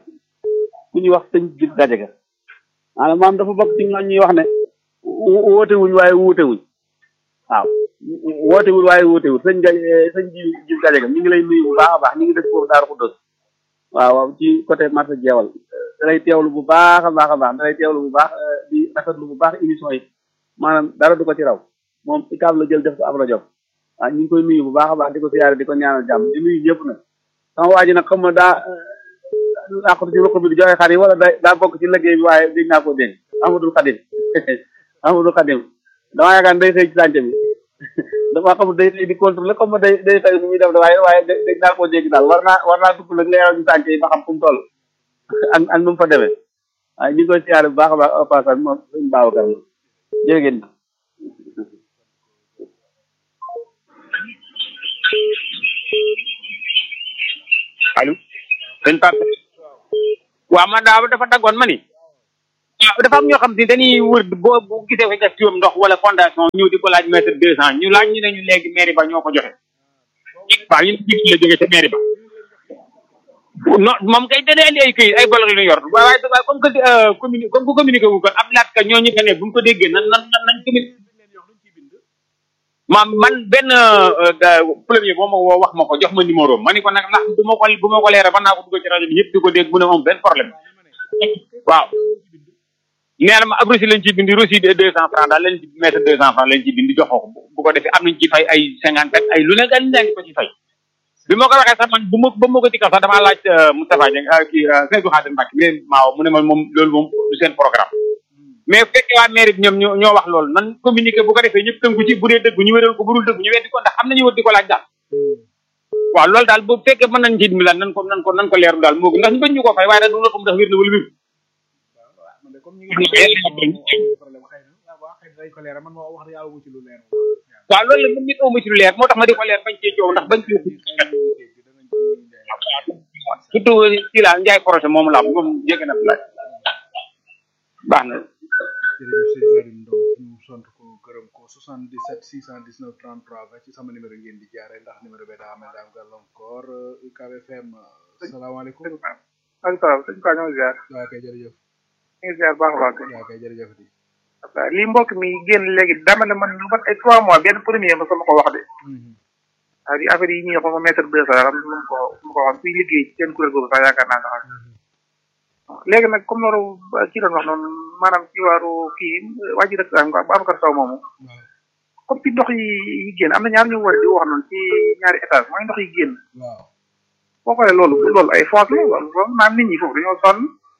ku ñuy wax sëñ Jib Gajaga maanaam maam dafa bokk ci ñooñ ñuy wax ne wo- woote wuñ waaye wuute wuñ waaw woote wul waaye wuute wul sëñ Gaj sëñ Jib Jib Gajaga ñu ngi lay nuyu bu baax a baax ñu ngi dëkk foofu Daaru Xuddos waaw waaw ci côté marché jeewal da lay teewlu bu baax a baax a baax da lay teewlu bu baax eh, di rafetlu bu baax émission yi maanaam dara du ko ci raw moom ikaab la jël def ko ab rajo waaw ñu ngi koy nuyu bu baax a baax di ko siyaare di ko ñaanal jàmm di nuyu ñëpp nag sama waa ji nag xam nga daa làqatu ci ruq bi di joxe xar yi wala da daa bokk ci liggéey bi waaye dégg naa ko dégg Amadou Khadim Amadou Khadim damaa yaakaar day xëy ci sànce bi damaa xam day xëy di contrôler comme day day xëy nu muy def waaye waaye dégg naa ko dégg daal war naa war naa dugg nag leeral ñu sànce yi ba xam fu mu toll ak ak nu mu fa demee waaye ñu ngi koy siyaare bu baax a baax au passage moom suñu Babacar la jërë ngeen jëf. sëñ Pape waaw man daa dafa daggoon ma ni waaw dafa am ñoo xam ne dañuy wër boo bu gisee ko def tuum ndox wala fondation ñëw di ko laaj mètre deux cent ñu laaj ñu ne ñu léegi mairie ba ñoo ko joxe waaw ñu ne la jógee ca mairie ba non moom kay dana indi ay këyit ay bolok yu ñu yor waaye waaye comme que communi comme que communiqué wu ko ab laat ka ñooñu fa ne bu ñu ko déggee nan nan nan nañ communiqué maam man benn premier boo ma woo wax ma ko jox ma numéro ma ni ko nag ndax du ma ko bu ma ko leeral mën naa ko dugg ci rajo bi yëpp di ko dégg mu ne moom benn problème waaw nee na ma ab reçu lañ ci bindi reçu de deux cent francs daal lañ ci mettre deux cent francs lañ ci bindi joxoo ko bu ko defee am nañ ci fay ay cinquante ak ay lu ne gan ngi ko ci fay bi ma ko waxee sax man bu ma ba ma ko ci kaw sax damaa laaj Moustapha Dieng kii Seydou Khadim Mbacke mais maaw mu ne ma moom loolu moom du seen programme mais bu fekkee waa mairie bi ñoom ñoo ñoo wax loolu nan communiqué bu ko defee ñëpp tënku ci bu dee dëgg ñu wéral ko bu dul dëgg ñu weddi ko ndax am nañu wër di ko laaj daal waaw loolu daal bu fekkee mën nañ ci dimbali nan ko nan ko nan ko leeru daal moo gën ndax ñu bañ ñu ko fay waaye daal du la xam ndax wér na wala wér waaw loolu la mën nit amu ci lu leer moo tax ma di ko leer bañ cee coow ndax bañ cee surtout ci la njaay projet moom la moom jégg na laaj baax na jërëjëf sëñ Karim Ndong ñu sant ko gërëm ko 77 619 33 20 ci sama numéro ngeen di jaare ndax numéro bi daa mel daa am gàllankoor UCAB FM salaamaaleykum ak salaam sëñ Ka ñoo ziar waa kay jërëjëf ñu ngi ziar baax a baax waa kay jërëjëf di waaw lii mbokk mi génn léegi dama ne man lu mat ay trois mois benn premier ma sama ko wax de waaw di affaire yi ñuy wax ma mètre deux cent am lu mu ko lu mu ko wax kuy liggéey ci seen kuréel boobu sax yaakaar naa sax léegi nag comme loolu kii doon wax noonu maanaam ci waaru kii waa ji rek Babacar Sow moomu comme ci ndox yi yi génn am na ñaar ñu war di wax noonu ci ñaari étage mooy ndox yi génn waaw boo xoolee loolu loolu ay foos la loolu loolu maanaam nit ñi foofu dañoo sonn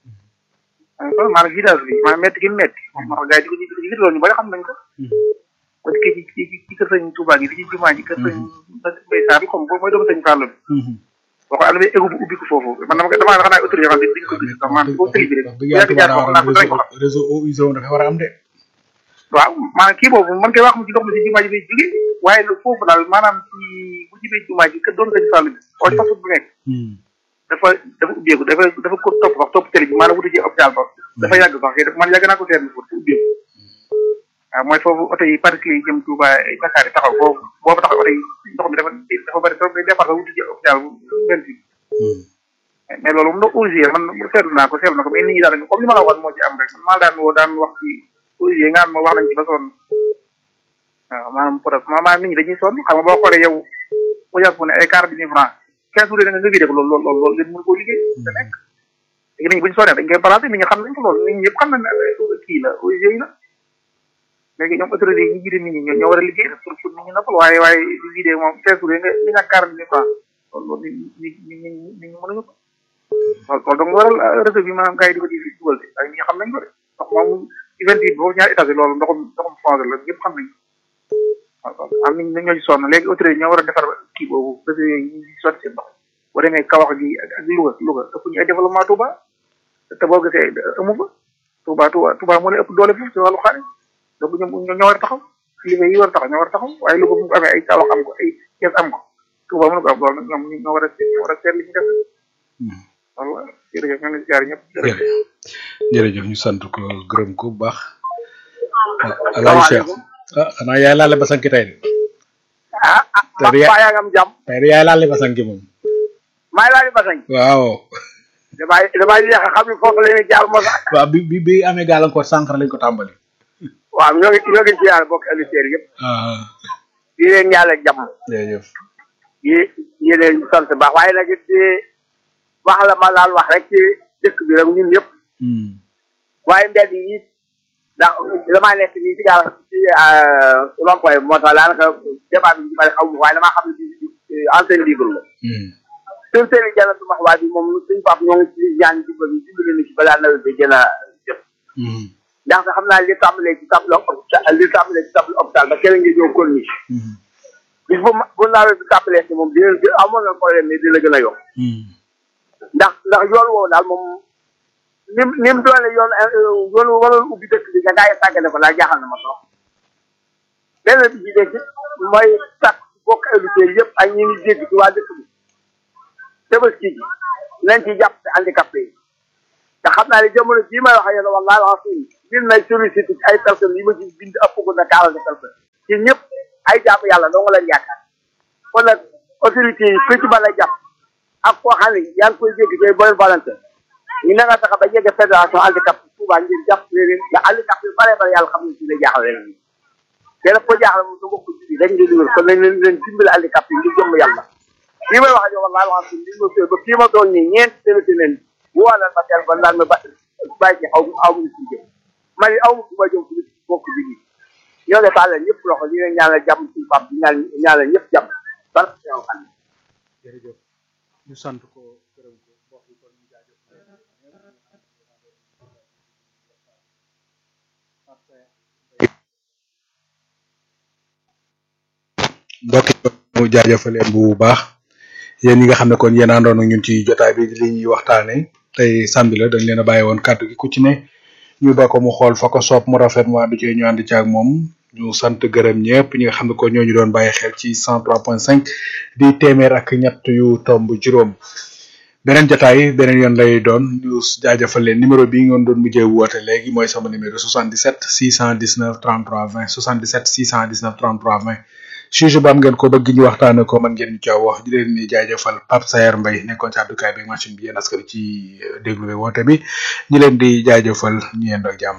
sonn maanaam vidage bi maanaam métti gi métti moom moo tax gars yi di ko di ko loolu ñu bari xam nañ ko ba ci ci ci ci kër sëñ Touba gi di ci jumaa ji kër sëñ Mbay Saar bi comme boobu mooy doomu sëñ Fallou bi boo ko am na égo bu ubbi ko foofu man dama damaa xam naa autorité yoo xam ne dañ ko gis sax maanaam boo tëli bi rek bu yàgg jaar foofu naa ko danañ ko xam réseau eau usée dafa war a am de waaw maanaam kii boobu man koy wax mu ci ndox mi si jumaa ji lay jóge waaye lu foofu daal maanaam ci bu jibee jumaa ji kër doomu sëñ Fallou bi oo ci façon bu nekk dafa dafa ubbeeku dafa dafa ko topp wax topp tëli bi maanaam wutu ci hôpital ba dafa yàgg sax kii man yàgg naa ko seetlu foofu ubbeeku waaw mooy foofu oto yi particulier yi jëm Touba Dakar yi taxaw foofu boobu taxaw oto yi ndox mi dafa dafa bëri trop day départ sax wutu ci hôpital bu benn fi mais loolu moom ndox OGE man seetlu naa ko seetlu na ko mais nit ñi daal comme li ma la waxoon moo ci am rek man maa daan woo daan wax ci OGE nga xam ne wax nañ ci ba sonn waaw maanaam peut maanaam nit ñi dañuy sonn xam nga boo xoolee yow bu jàpp ne ay quarante mille francs quinze jours da nga nga vidé ko loolu loolu loolu loolu ngeen mën koo liggéey da nekk léegi nit ñi bu ñu sonnee dañ koy balancé nit ñi xam nañ ko loolu nit ñi ñëpp xam nañ ne kii la OGE la léegi ñoom autorité yi ñu jiite nit ñi ñoo war a liggéey pour pour nit ñi noppal waaye waaye di vidé moom quinze jours nga li nga quarante mille francs loolu loolu nit ñi nit ñi nit ñi mënuñu ko loolu loolu donc waral réseau bi maanaam gars yi di ko di dugal de ak ñi xam nañ ko de ndox moom ci vingt huit boobu ñaari étage loolu ndoxum ndoxum fondé la ñëpp xam nañ ko am nañ ñoo ci sonn léegi autorité ñoo war a defar kii boobu réseau yooyu ñu di sotti seen ndox boo demee Kawax gi ak ak Louga Louga ëpp ñu ay développement Touba te boo gisee amu fa Touba Touba Touba moo leen ëpp doole foofu ci wàllu xaalis donc ñoom ñoo war a taxaw kilifa yi war a taxaw ñoo war a taxaw waaye Louga bu mu amee ay Kawax am ko ay Thiès am ko Touba mënu ko am loolu nag ñoom ñoo war a ñoo war a seet li ñu def voilà jërëjëf ñoo ngi ziar ñëpp jërëjëf ñu sant ko gërëm ko bu baax alaay Cheikh ah xanaa yaay laale basanki tey de ah ah Tey de ya- yaa ngi am jàmm tey de yaay laale basanki moom maa ngi laaj basañ waaw damay damay yéex a xam ne foofu la ñuy jaar ma sax waaw bi bi bi amee gàllankoor sànq lañ ko tàmbali waaw ñoo ngi ñoo ngi ziar bokk auditeurs yëpp ah di leen ñaale jàmm jërëjëf yi yi leen sant baax waaye nag it di wax la ma laal wax rek ci dëkk bi rek ñun ñëpp waaye mbedd yi ndax damaa nekk nii ci daal ci rond-point bi moo tax daanaka débat bi ñu bari xaw ma waaye damaa xam ne ci enseigne libre la suñ seen i jana su max waa bi moom suñ pap ñoo ngi ci ñaan ci bëgg dimbali ni ci balaa nawet bi gën a jot ndax xam naa li tàmbalee ci table hôpital li tàmbalee ci table hôpital ba keneen ngi ñëw corniche bis bu ma bu nawet bi tàmbalee si moom dina gën amoon na problème mais dina gën a yokk ndax ndax yoon woowu daal moom nim ni mu doone yoon yoon waroon ubbi dëkk bi nga gaa yi sàggane ko laa jaaxal na ma trop benn bi ci des mooy sax bokk auditeurs yëpp ak ñi ngi dégg ci waa dëkk bi tabaski ji nañ ci jàpp ci handicapé yi te xam naa ne jamono jii may wax ak yéen wallaahi alazim bind nay sollicité ci ay personnes yi ma ci bind ëpp ko na quarante personnes ci ñëpp ay jàpp yàlla doo nga leen yaakaar kon nag autorité yi ku ci mën a jàpp ak koo xam ne yaa ngi koy jéggi tey bonne volonté ñu ne nga tax ba jege fédération handicap Touba ngir jàpp leen nga handicap yu bare bare yàlla xam ne ci la jaaxle leen kenn ko jaaxle moom du bokk ci dañ ngi dugal kon nañ leen leen dimbali handicap yi ngir jëmm yàlla lii may wax ak yow wallaahi wax li ma ba fii ma toog nii ñeent téléphone leen woo leen ma téléphone naan ma ba bàyyi ci aw aw mu ci jëm man it aw ma fu ma jëm fu bokk bi nii ñoo ngi tàllal ñëpp loxo ñu ngi ñaanal jàmm suñu pap di ñaan ñaanal ñëpp jàmm barke yow xam jërëjëf ñu sant ko gërëm ko mbokk yi kon ñu jaajëf mbokk yi mu jaajëfal leen bu baax yéen ñi nga xam ne kon yéen àndoon ak ñun ci jotaay bi li ñuy waxtaane tey samedi la dañ leen a bàyyi woon kàddu gi ku ci ne ñu ba ko mu xool fa ko soob mu rafet mu ànd ci ñu ànd ci ak moom ñu sant gërëm ñëpp ñi nga xam ne ko ñoo ñu doon bàyyi xel ci 103.5 di téeméer ak ñett yu tomb juróom beneen jotaay beneen yoon lay doon ñu jaajëfal leen numéro bi ngeen doon mujjee woote léegi mooy sama numéro 77 619 33 20 77 619 33 20 sujet bu am ngeen ko bëgg ñu waxtaane ko man ngeen ñu caaw wax di leen ni jaajëfal Pape Sayer Mbaye nekkoon ci àddukaay bi machine bi yéen askan ci déglu bi woote bi ñu leen di jaajëfal ñu yendoo jàmm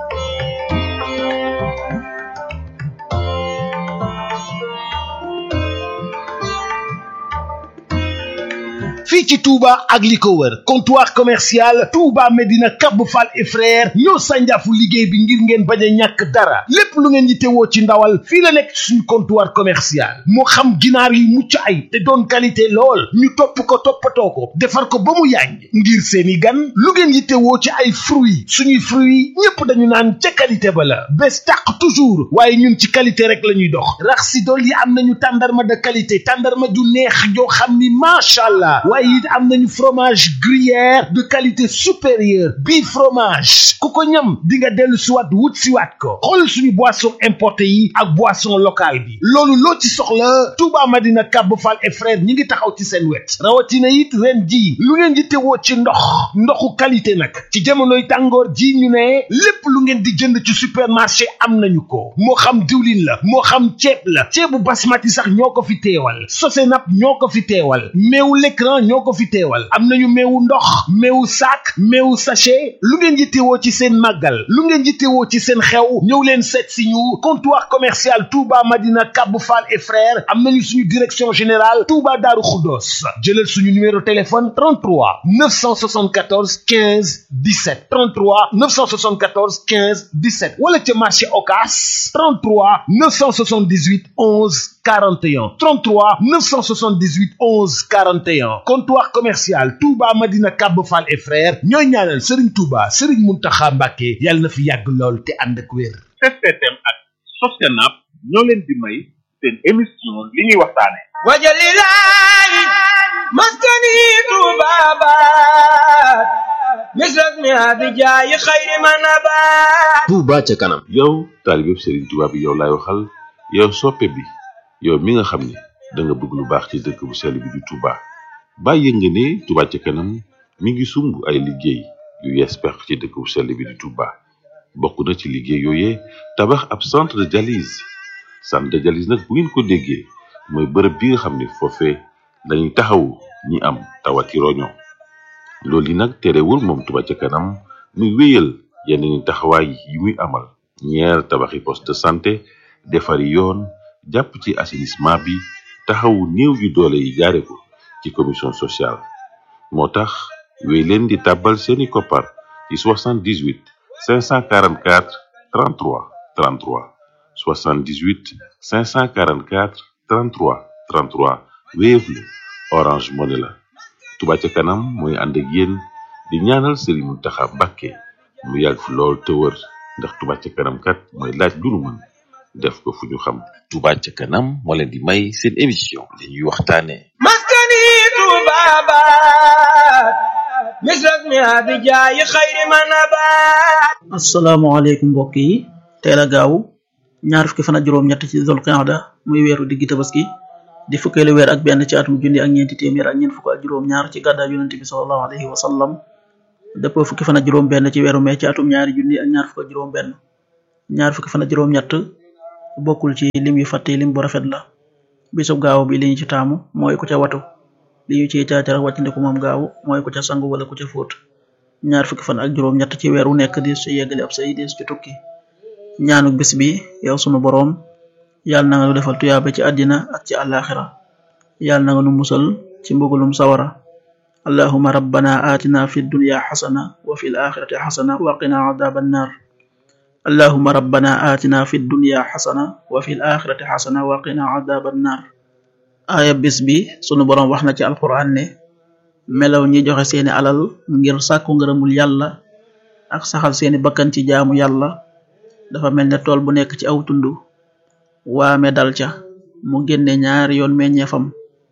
fii ci Touba ak li ko wër comptoir commercial Touba Medina Cap Fall et frère ñoo sànjaafu liggéey bi ngir ngeen bañ a ñàkk dara lépp lu ngeen yittewoo ci ndawal fii la nekk suñu comptoir commercial moo xam ginaar yu mucc ay te doon qualité lool ñu topp ko toppatoo ko defar ko ba mu yànj ngir seeni gan lu ngeen yittewoo ci ay fruits suñuy fruits ñépp dañu naan ca qualité ba la bés tàq toujours waaye ñun ci qualité rek la ñuy dox rax si dool yi am nañu tàndarma de qualité tàndarma ju neex joo xam ni macha allah waaye it am nañu fromage gruyère de qualité supérieure bii fromage ku ko ñam di nga dellu siwaat wut siwaat ko xool suñu boisson importé yi ak boisson locale bi loolu loo ci soxla Touba Madina Cap Fall et frère ñi ngi taxaw ci seen wet rawatina it ren ji lu ngeen di tewoo ci ndox ndoxu qualité nag ci jamonoy tàngoor ji ñu ne lépp lu ngeen di jënd ci supermarché am nañu ko moo xam diwlin la moo xam ceeb la ceebu basmati sax ñoo ko fi teewal sosenap ñoo ko fi teewal meewu l'écran ñoo ko fi teewal am nañu meewu ndox meewu sac meewu sachet lu ngeen yittewoo ci seen màggal lu ngeen yittewoo ci seen xew ñëw leen seet si ñu comptoir commercial Touba Madina Cap Fall et frères am nañu suñu direction générale Touba Darou Khoudoss jëlal suñu numéro téléphone 33 974 15 17 33 974 15 17 wala ca marché Ocass 33 978 11 41 33 978 11 41 comptoir commercial Touba Madina Cap Fall et frères ñooy ñaanal Serigne Touba Serigne Mountakha Mbacké yàlla na fi yàgg lool te ànd ak wér. STM ak Sostenab ñoo leen di may seen émission li ñuy waxtaane wajalilahi maskani tubabat misras mi abijaayi xayri manabat Touba ca kanam yow taalibeb Serigne Touba bi yow laay waxal yow soppe bi yow mi nga xam ne da nga bëgg lu baax ci dëkk bu sell bi di Touba bàyyi nga ne Touba ca kanam mi ngi sumb ay liggéey yu yees peq ci dëkk bu sell bi di Touba bokk na ci liggéey yooyee tabax ab centre de dialyse centre de dialyse nag bu ngeen ko déggee mooy bërëb bi nga xam ne foofee dañuy taxawu ñi am tawati roño loolu yi nag terewul moom Touba ca kanam muy wéyal yeneen taxawaay yi muy amal ñeer tabaxi poste de santé defari yoon jàpp ci assainissement bi taxawu néew yu doole yi jaare ko ci commission sociale moo tax wéy leen di tàbbal seeni koppar ci 78 544 33 33 78 544 33 33 Wave la Orange Money la Touba ca kanam mooy ànd ak yéen di ñaanal Serigne Mountakha Mbacké mu yàgg fi lool te wër ndax Touba ca kanam kat mooy laaj lu nu mën def ko fu ñu xam Touba ca kanam moo leen di may seen émission li ñuy waxtaane maskani tubabat misras mi abijaayi xayri manabat asalaamaaleykum mbokk yi teel a gaaw ñaar fukki fan ak juróom ñett ci zul qa'da muy weeru diggi tabaski di fukkeelu weer ak benn ci atum junni ak ñeenti téeméer ak ñeent fukk ak juróom ñaar ci gàddaa yonente bi sallallahu alayhi wa sallam dëppoo fukki fan ak juróom benn ci weeru mai ci atum ñaari junni ak ñaar fukk ak juróom benn ñaar fukki fan ak juróom ñett bokkul ci lim yu fàtte lim bu rafet la bisub gaaw bi li ñu ci taamu mooy ku ca watu li ñu ciy caacara wàccandiku moom gaaw mooy ku ca sangu wala ku ca fóot ñaar fukki fan ak juróom ñett ci weer wu nekk di su yeggale ab say des ci tukki ñaanu bis bi yow sunu boroom yàlla na nga nu defal tuyaaba ci àddina ak ci àllaaxira yàlla na nga nu musal ci mbugulum sawara allahuma rabbana atina fi dunya xasana wa fi alaxirati xasana wa qina adaba annar allahuma rabbana atina fi dunya xasana wa fi alaxirati xasana wa qina adaba annar aaya bis bi sunu boroom wax na ci alquran ne melaw ñi joxe seeni alal ngir sàkku ngërëmul yàlla ak saxal seeni bakkan ci jaamu yàlla dafa mel ne tool bu nekk ci aw tund waame dal ca mu génne ñaari yoon meññeefam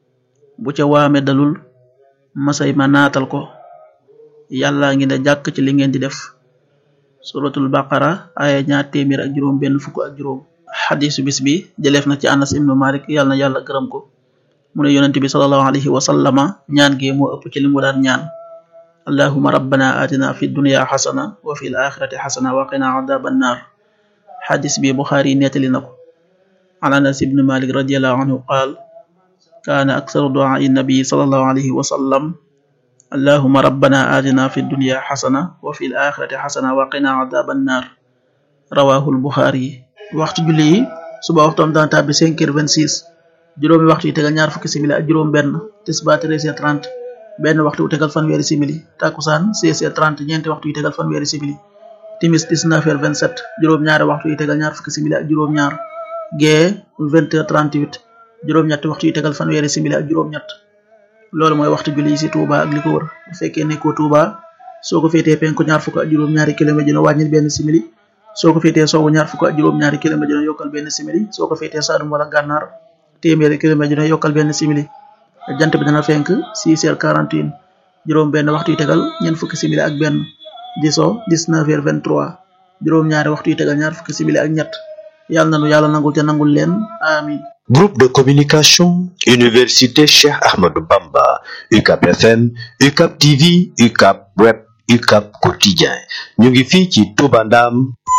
bu ca waame dalul masay ma naatal ko yàlla ngi ne jàkk ci li ngeen di def suratul baqara aya ñaar téeméer ak juróom benn fukk ak juróom xadisu bis bi jëleef na ci anas ibnu malik yàlla na yàlla gërëm ko mu ne yonent bi salallahu alayhi wa sallama ñaan gi moo ëpp ci li mu daan ñaan allahuma rabbana atina fi dunya xasana wa fi l axirati xasana wa qina adaba annar xadis bi buxaari nettali na ko عن أنس بن مالك رضي الله عنه قال كان أكثر دعاء النبي صلى الله عليه وسلم اللهم ربنا آتنا في الدنيا حسنة وفي الآخرة حسنة وقنا عذاب النار رواه البخاري وقت جلي suba waxtom daan tabbi 5h26 juróomi waxtu yi tegal ñaar fukki simili ak juróom benn tisba 13h30 benn waxtu wu tegal fanweeri simili takusaan 16h30 ñeenti waxtu yi tegal fanweeri simili timis 19h27 juróom ñaari waxtu yi tegal ñaar fukki simili ak juróom ñaar gee 20h38 juróom-ñetti waxtu yi tegal fanweeri simili ak juróom-ñett loolu mooy waxtu julli yi si Touba ak li ko wër bu fekkee nekkoo Touba soo ko féetee penku ñaar fukk ak juróom-ñaari kilomètre dina wàññil benn simili soo ko féetee soowu ñaar fukk ak juróom-ñaari kilomètre dina yokkal benn simili soo ko féetee Saalum wala Gànnaar téeméeri kilomètre dina yokkal benn simili jant bi dana fenk 6h41 juróom benn waxtu yi tegal ñeent fukki simili ak benn di so 19h23 juróom-ñaari waxtu yi tegal ñaar fukki simili ak ñett yàlla nanu yàlla nangul te nangul leen amin Groupe de communication Université Cheikh Ahmadou Bamba UCAP FM UCAP TV UCAP Web UCAP Quotidien ñu ngi fii ci Touba Ndam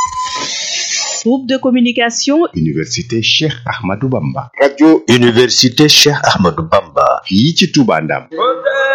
Groupe de communication Université Cheikh Ahmadou Bamba radio Université Cheikh Ahmadou Bamba fii ci Touba Ndam